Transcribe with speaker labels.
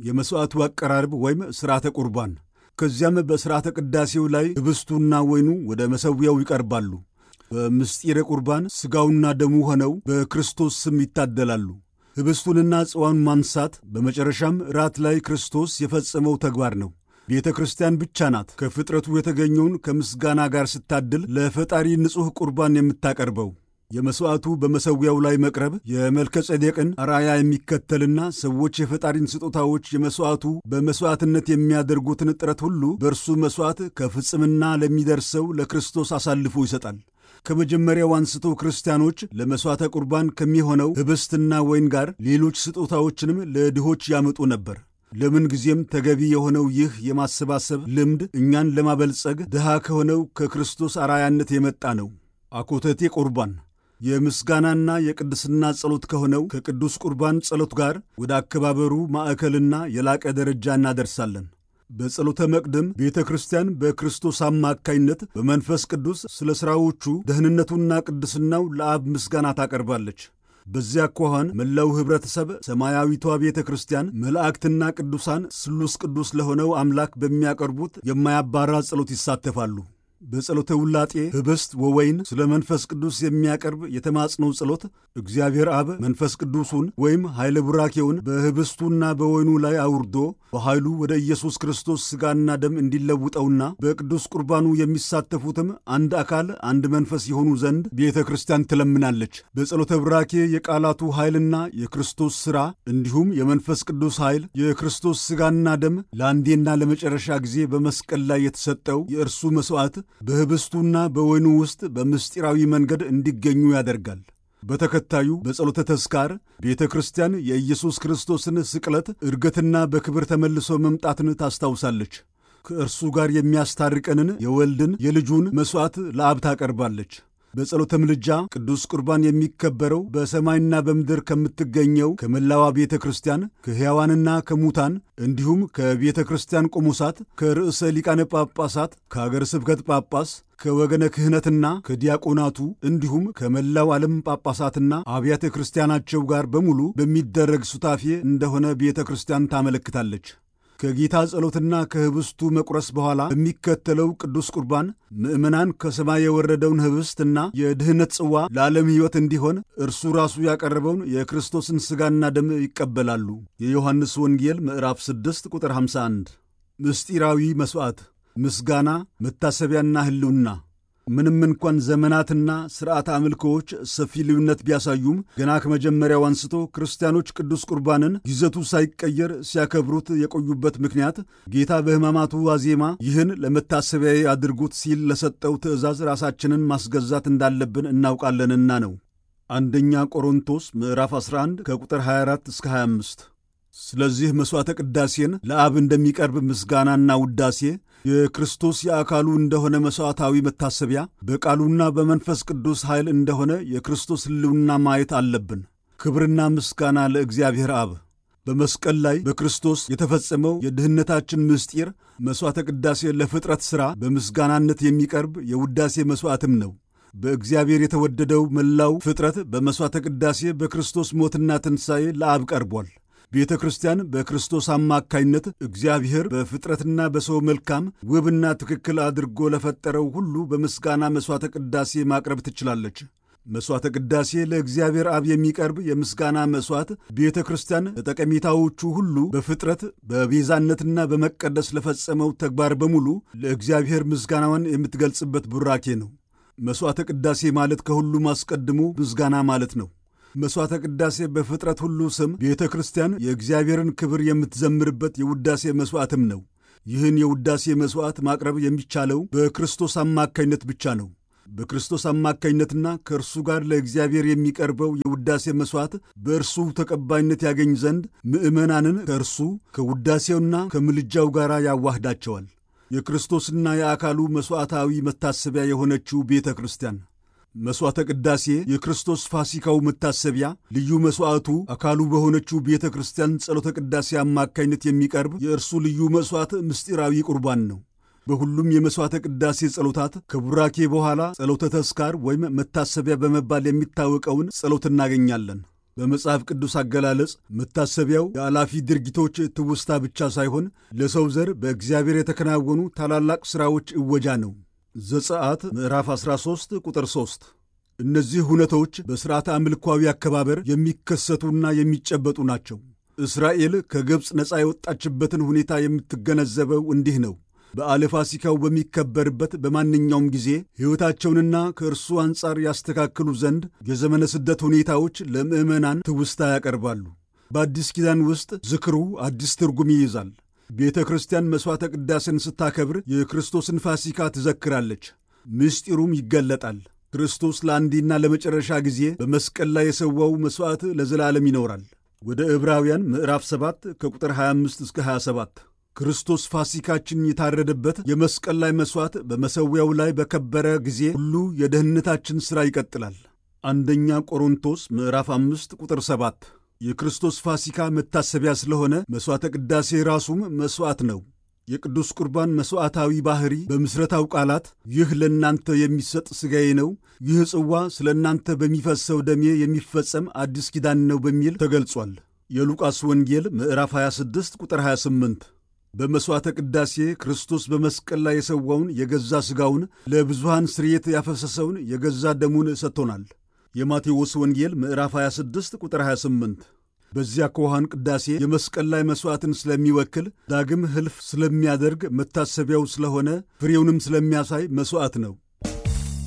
Speaker 1: የመሥዋዕቱ አቀራረብ ወይም ሥርዓተ ቁርባን። ከዚያም በሥርዓተ ቅዳሴው ላይ ኅብስቱና ወይኑ ወደ መሠዊያው ይቀርባሉ። በምስጢረ ቁርባን ሥጋውና ደሙ ሆነው በክርስቶስ ስም ይታደላሉ። ኅብስቱንና ጽዋውን ማንሳት በመጨረሻም ራት ላይ ክርስቶስ የፈጸመው ተግባር ነው። ቤተ ክርስቲያን ብቻ ናት ከፍጥረቱ የተገኘውን ከምስጋና ጋር ስታድል ለፈጣሪ ንጹሕ ቁርባን የምታቀርበው። የመሥዋዕቱ በመሠዊያው ላይ መቅረብ የመልከ ጼዴቅን አርአያ የሚከተልና ሰዎች የፈጣሪን ስጦታዎች የመሥዋዕቱ በመሥዋዕትነት የሚያደርጉትን ጥረት ሁሉ በእርሱ መሥዋዕት ከፍጽምና ለሚደርሰው ለክርስቶስ አሳልፎ ይሰጣል። ከመጀመሪያው አንስቶ ክርስቲያኖች ለመሥዋዕተ ቁርባን ከሚሆነው ኅብስትና ወይን ጋር ሌሎች ስጦታዎችንም ለድሆች ያመጡ ነበር። ለምን ጊዜም ተገቢ የሆነው ይህ የማሰባሰብ ልምድ እኛን ለማበልጸግ ድሃ ከሆነው ከክርስቶስ አርአያነት የመጣ ነው። አኮተቴ ቁርባን የምስጋናና የቅድስና ጸሎት ከሆነው ከቅዱስ ቁርባን ጸሎት ጋር ወደ አከባበሩ ማዕከልና የላቀ ደረጃ እናደርሳለን። በጸሎተ መቅደም ቤተ ክርስቲያን በክርስቶስ አማካይነት በመንፈስ ቅዱስ ስለ ሥራዎቹ ደህንነቱና ቅድስናው ለአብ ምስጋና ታቀርባለች። በዚያ አኳኋን መላው ኅብረተሰብ ሰማያዊቷ ቤተ ክርስቲያን መላእክትና ቅዱሳን ስሉስ ቅዱስ ለሆነው አምላክ በሚያቀርቡት የማያባራ ጸሎት ይሳተፋሉ። በጸሎተ ውላጤ ኅብስት ወወይን ስለ መንፈስ ቅዱስ የሚያቀርብ የተማጽኖ ጸሎት እግዚአብሔር አብ መንፈስ ቅዱሱን ወይም ኃይለ ቡራኬውን በኅብስቱና በወይኑ ላይ አውርዶ በኃይሉ ወደ ኢየሱስ ክርስቶስ ሥጋና ደም እንዲለውጠውና በቅዱስ ቁርባኑ የሚሳተፉትም አንድ አካል አንድ መንፈስ የሆኑ ዘንድ ቤተ ክርስቲያን ትለምናለች። በጸሎተ ቡራኬ የቃላቱ ኃይልና የክርስቶስ ሥራ እንዲሁም የመንፈስ ቅዱስ ኃይል የክርስቶስ ሥጋና ደም ለአንዴና ለመጨረሻ ጊዜ በመስቀል ላይ የተሰጠው የእርሱ መሥዋዕት በኅብስቱና በወይኑ ውስጥ በምስጢራዊ መንገድ እንዲገኙ ያደርጋል። በተከታዩ በጸሎተ ተስካር ቤተ ክርስቲያን የኢየሱስ ክርስቶስን ስቅለት፣ ዕርገትና በክብር ተመልሶ መምጣትን ታስታውሳለች። ከእርሱ ጋር የሚያስታርቀንን የወልድን የልጁን መሥዋዕት ለአብ ታቀርባለች። በጸሎተ ምልጃ ቅዱስ ቁርባን የሚከበረው በሰማይና በምድር ከምትገኘው ከመላዋ ቤተ ክርስቲያን ከሕያዋንና ከሙታን እንዲሁም ከቤተ ክርስቲያን ቆሞሳት፣ ከርዕሰ ሊቃነ ጳጳሳት፣ ከአገረ ስብከት ጳጳስ፣ ከወገነ ክህነትና ከዲያቆናቱ እንዲሁም ከመላው ዓለም ጳጳሳትና አብያተ ክርስቲያናቸው ጋር በሙሉ በሚደረግ ሱታፌ እንደሆነ ቤተ ክርስቲያን ታመለክታለች። ከጌታ ጸሎትና ከኅብስቱ መቁረስ በኋላ በሚከተለው ቅዱስ ቁርባን ምዕመናን ከሰማይ የወረደውን ኅብስትና የድኅነት ጽዋ ለዓለም ሕይወት እንዲሆን እርሱ ራሱ ያቀረበውን የክርስቶስን ሥጋና ደም ይቀበላሉ። የዮሐንስ ወንጌል ምዕራፍ 6 ቁጥር 51። ምስጢራዊ መሥዋዕት፣ ምስጋና፣ መታሰቢያና ሕልውና ምንም እንኳን ዘመናትና ሥርዓተ አምልኮዎች ሰፊ ልዩነት ቢያሳዩም ገና ከመጀመሪያው አንስቶ ክርስቲያኖች ቅዱስ ቁርባንን ይዘቱ ሳይቀየር ሲያከብሩት የቆዩበት ምክንያት ጌታ በሕማማቱ ዋዜማ ይህን ለመታሰቢያዬ አድርጉት ሲል ለሰጠው ትእዛዝ ራሳችንን ማስገዛት እንዳለብን እናውቃለንና ነው። አንደኛ ቆሮንቶስ ምዕራፍ 11 ከቁጥር 24 እስከ 25። ስለዚህ መሥዋዕተ ቅዳሴን ለአብ እንደሚቀርብ ምስጋናና ውዳሴ የክርስቶስ የአካሉ እንደሆነ መሥዋዕታዊ መታሰቢያ በቃሉና በመንፈስ ቅዱስ ኃይል እንደሆነ የክርስቶስ ሕልውና ማየት አለብን። ክብርና ምስጋና ለእግዚአብሔር አብ። በመስቀል ላይ በክርስቶስ የተፈጸመው የድኅነታችን ምስጢር መሥዋዕተ ቅዳሴ ለፍጥረት ሥራ በምስጋናነት የሚቀርብ የውዳሴ መሥዋዕትም ነው። በእግዚአብሔር የተወደደው መላው ፍጥረት በመሥዋዕተ ቅዳሴ በክርስቶስ ሞትና ትንሣኤ ለአብ ቀርቧል። ቤተ ክርስቲያን በክርስቶስ አማካይነት እግዚአብሔር በፍጥረትና በሰው መልካም ውብና ትክክል አድርጎ ለፈጠረው ሁሉ በምስጋና መሥዋዕተ ቅዳሴ ማቅረብ ትችላለች። መሥዋዕተ ቅዳሴ ለእግዚአብሔር አብ የሚቀርብ የምስጋና መሥዋዕት ቤተ ክርስቲያን ለጠቀሜታዎቹ ሁሉ በፍጥረት በቤዛነትና በመቀደስ ለፈጸመው ተግባር በሙሉ ለእግዚአብሔር ምስጋናዋን የምትገልጽበት ቡራኬ ነው። መሥዋዕተ ቅዳሴ ማለት ከሁሉም አስቀድሞ ምስጋና ማለት ነው። መሥዋዕተ ቅዳሴ በፍጥረት ሁሉ ስም ቤተ ክርስቲያን የእግዚአብሔርን ክብር የምትዘምርበት የውዳሴ መሥዋዕትም ነው። ይህን የውዳሴ መሥዋዕት ማቅረብ የሚቻለው በክርስቶስ አማካይነት ብቻ ነው። በክርስቶስ አማካይነትና ከእርሱ ጋር ለእግዚአብሔር የሚቀርበው የውዳሴ መሥዋዕት በእርሱ ተቀባይነት ያገኝ ዘንድ ምዕመናንን ከእርሱ ከውዳሴውና ከምልጃው ጋር ያዋህዳቸዋል። የክርስቶስና የአካሉ መሥዋዕታዊ መታሰቢያ የሆነችው ቤተ ክርስቲያን መሥዋዕተ ቅዳሴ የክርስቶስ ፋሲካው መታሰቢያ ልዩ መሥዋዕቱ አካሉ በሆነችው ቤተ ክርስቲያን ጸሎተ ቅዳሴ አማካይነት የሚቀርብ የእርሱ ልዩ መሥዋዕት ምስጢራዊ ቁርባን ነው። በሁሉም የመሥዋዕተ ቅዳሴ ጸሎታት ከቡራኬ በኋላ ጸሎተ ተስካር ወይም መታሰቢያ በመባል የሚታወቀውን ጸሎት እናገኛለን። በመጽሐፍ ቅዱስ አገላለጽ መታሰቢያው የአላፊ ድርጊቶች ትውስታ ብቻ ሳይሆን ለሰው ዘር በእግዚአብሔር የተከናወኑ ታላላቅ ሥራዎች እወጃ ነው። ዘጸአት ምዕራፍ 13 ቁጥር 3 እነዚህ ሁነቶች በሥርዓተ አምልኳዊ አከባበር የሚከሰቱና የሚጨበጡ ናቸው። እስራኤል ከግብፅ ነፃ የወጣችበትን ሁኔታ የምትገነዘበው እንዲህ ነው። በዓለ ፋሲካው በሚከበርበት በማንኛውም ጊዜ ሕይወታቸውንና ከእርሱ አንጻር ያስተካክሉ ዘንድ የዘመነ ስደት ሁኔታዎች ለምዕመናን ትውስታ ያቀርባሉ። በአዲስ ኪዳን ውስጥ ዝክሩ አዲስ ትርጉም ይይዛል። ቤተ ክርስቲያን መሥዋዕተ ቅዳሴን ስታከብር የክርስቶስን ፋሲካ ትዘክራለች፣ ምስጢሩም ይገለጣል። ክርስቶስ ለአንዴና ለመጨረሻ ጊዜ በመስቀል ላይ የሰዋው መሥዋዕት ለዘላለም ይኖራል። ወደ ዕብራውያን ምዕራፍ 7 ከቁጥር 25 እስከ 27 ክርስቶስ ፋሲካችን የታረደበት የመስቀል ላይ መሥዋዕት በመሠዊያው ላይ በከበረ ጊዜ ሁሉ የደህንነታችን ሥራ ይቀጥላል። አንደኛ ቆሮንቶስ ምዕራፍ 5 ቁጥር 7 የክርስቶስ ፋሲካ መታሰቢያ ስለሆነ መሥዋዕተ ቅዳሴ ራሱም መሥዋዕት ነው። የቅዱስ ቁርባን መሥዋዕታዊ ባሕሪ በምሥረታው ቃላት ይህ ለእናንተ የሚሰጥ ሥጋዬ ነው፣ ይህ ጽዋ ስለ እናንተ በሚፈሰው ደሜ የሚፈጸም አዲስ ኪዳን ነው በሚል ተገልጿል። የሉቃስ ወንጌል ምዕራፍ 26 ቁጥር 28 በመሥዋዕተ ቅዳሴ ክርስቶስ በመስቀል ላይ የሰዋውን የገዛ ሥጋውን ለብዙሃን ስርየት ያፈሰሰውን የገዛ ደሙን ሰጥቶናል። የማቴዎስ ወንጌል ምዕራፍ 26 ቁጥር 28 በዚያ ከውሃን ቅዳሴ የመስቀል ላይ መሥዋዕትን ስለሚወክል ዳግም ሕልፍ ስለሚያደርግ መታሰቢያው ስለሆነ ፍሬውንም ስለሚያሳይ መሥዋዕት ነው።